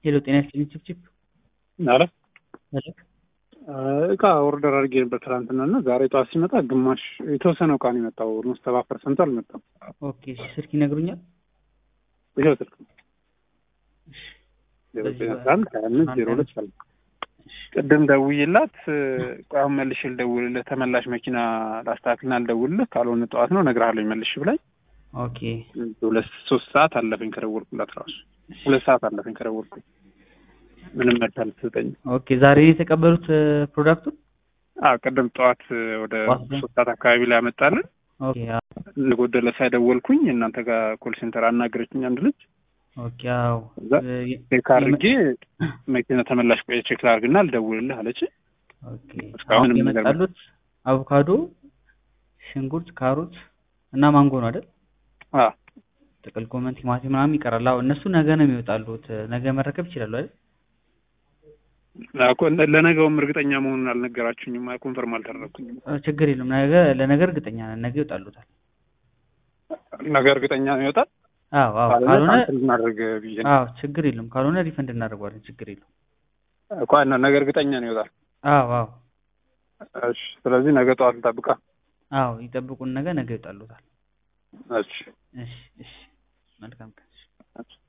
ሄሎ ጤና ይስጥልኝ ችፕችፕ አረ ሄሎ እቃ ኦርደር አድርጌ ነበር ትናንትና እና ዛሬ ጠዋት ሲመጣ ግማሽ የተወሰነ እቃ ነው የመጣው። ኦልሞስት ሰባ ፐርሰንቱ አልመጣም። ኦኬ እሺ ስልክ ይነግሩኛል ይኸው ስልክ ዜሮ በዚህ ዘጠኝ አስራ አንድ ሀያ አምስት ዜሮ ሁለት አለ። ቅድም ደውዬላት ቆይ አሁን መልሼ ልደውልልህ ተመላሽ መኪና ላስተካክልና ልደውልልህ ካልሆነ ጠዋት ነው እነግርሃለሁ መልሽ ብላኝ ኦኬ ሁለት ሶስት ሰዓት አለፈኝ ከደወልኩላት ራሱ ሁለት ሰዓት አለፈኝ ከደወልኩኝ ምንም መልስ አልሰጠኝም። ኦኬ ዛሬ የተቀበሉት ፕሮዳክቱን አዎ ቅድም ጠዋት ወደ ጠዋት ላይ? ሶስት ሰዓት አካባቢ ላይ ያመጣልን ኦኬ አዎ ለጎደለ ሳይደወልኩኝ እናንተ ጋር ኮል ሴንተር አናገረችኝ አንድ ልጅ ኦኬ አዎ እዛ እ የ- ቼክ አድርጌ መኪና ተመላሽ ቆየ ቼክ ላድርግና ልደውልልህ አለች። ኦኬ እስካሁን አሁን ምንም የመጣሉት አቮካዶ፣ ሽንኩርት፣ ካሮት እና ማንጎ ነው አይደል? አዎ ጥቅል ጎመን፣ ቲማቲም ምናምን ይቀራል። አዎ እነሱ ነገ ነው የሚወጣሉት። ነገ መረከብ ይችላሉ አይደል? እኮ ለነገውም እርግጠኛ መሆኑን አልነገራችሁኝም። ኮንፈርም አልተደረግኩኝም። እ ችግር የለም ነገ ለነገ እርግጠኛ ነን። ነገ ይወጣሉታል። ነገ እርግጠኛ ነው ይወጣል። አዎ አዎ ካልሆነ ካልሆነ ካንስል እናደርግ ብዬ ነው። አዎ ችግር የለም ካልሆነ ሪፈንድ እናደርገዋለን። ችግር የለም። እኮ እና ነገ እርግጠኛ ነው ይወጣል። አዎ አዎ እሺ፣ ስለዚህ ነገ ጠዋት ልጠብቃ። አዎ ይጠብቁን። ነገ ነገ ይወጣሉታል። እሺ እሺ እሺ መልካም ቀን። እሺ።